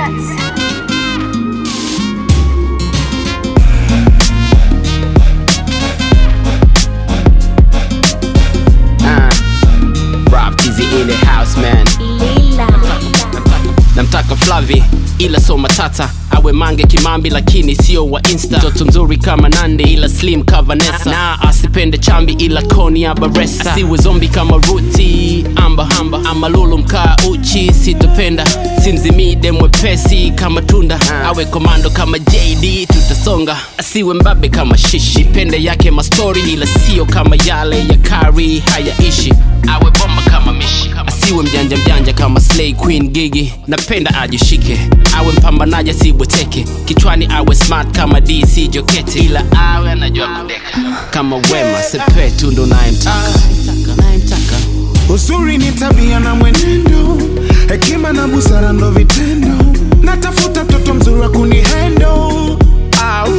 Records. Uh, Rob Tizzy in the house man Lila. namtaka flavi ila so matata awe mange kimambi lakini sio wa insta mtoto mzuri kama nande ila slim kavanesa na asipende chambi ila koni ya baresa asiwe zombi kama ruti amba hamba ama lulu mkaa uchi sitopenda simzimide mwepesi kama tunda awe komando kama jd tutasonga asiwe mbabe kama shishi pende yake mastori ila sio kama yale ya kari hayaishi awe bomba kama mishi asiwe mjanja mjanja kama slay queen gigi napenda ajishike awe mpambanaji asibweteke kichwani awe smart kama dc jokete ila awe anajua kudeka kama wema sepetu ndo nayemtaka nayemtaka Uzuri ni tabia na mwenendo, hekima na busara ndo vitendo. Natafuta mtoto mzuri wa kunihendo. Au.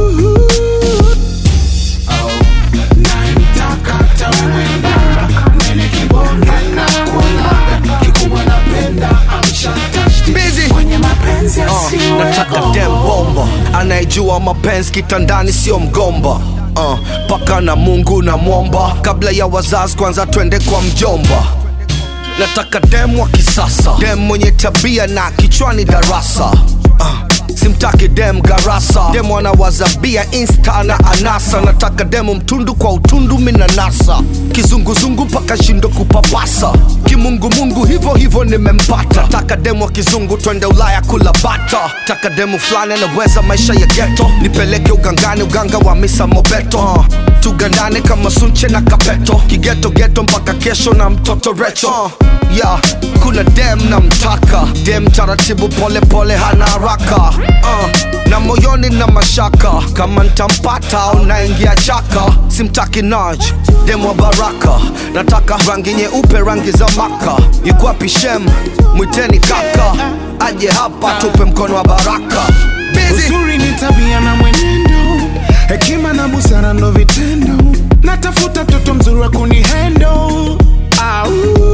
Naimtaka tawe mwembamba, mwenye kibonge na kuonana. Kikubwa napenda amshatashti. Busy. Kwenye mapenzi Uh, asiwe nataka gomba. dem bomba anayejua mapenzi kitandani sio mgomba uh, paka na mungu na mwomba kabla ya wazazi kwanza twende kwa mjomba nataka dem wa kisasa dem mwenye tabia na kichwani darasa uh, simtaki dem garasa dem wanawazabia insta na anasa nataka demu mtundu kwa utundu minanasa kizunguzungu mpaka shindo kupapasa kimungumungu hivyo hivyo nimempata taka demu wa kizungu twende ulaya kula bata taka demu fulani anaweza maisha ya geto nipeleke ugangani uganga wa misa mobeto uh, tugandane kama sunche na kapeto kigeto geto mpaka kesho na mtoto recho uh, yeah, kuna dem na mtaka dem taratibu pole pole hana haraka uh, na moyoni na mashaka kama ntampata au naingia chaka simtaki naj dem wa baraka nataka rangi nyeupe rangi za maka ikwapi shem mwiteni kaka aje hapa tupe mkono wa baraka Busy. Uzuri ni tabia na mwenendo, hekima na busara ndo vitendo. Natafuta mtoto mzuri wa kunihendo. Au.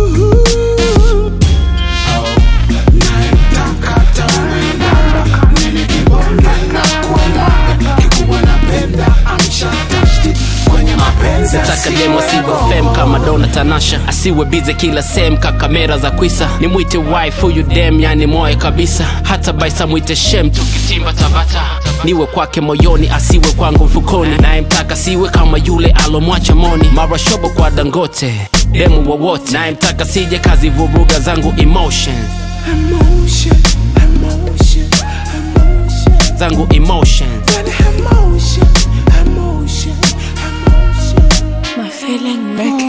Naimtaka tawe mwembamba, mwenye kibonge na kuonana. Kikubwa napenda amshatashti. Kwenye mapenzi nataka demo asiwe fem kama dona tanasha asiwe bize kila sem ka kamera za kwisa nimwite wife huyu dem yani moye kabisa hata baisa mwite shem tukitimba tabata niwe kwake moyoni asiwe kwangu mfukoni nayemtaka siwe kama yule alomwacha moni mara shobo kwa dangote demu wowote nayemtaka sije kazi vuruga zangu emotion Emotion, emotion, emotion. zangu emotion Emotion, emotion, emotion. My feeling Make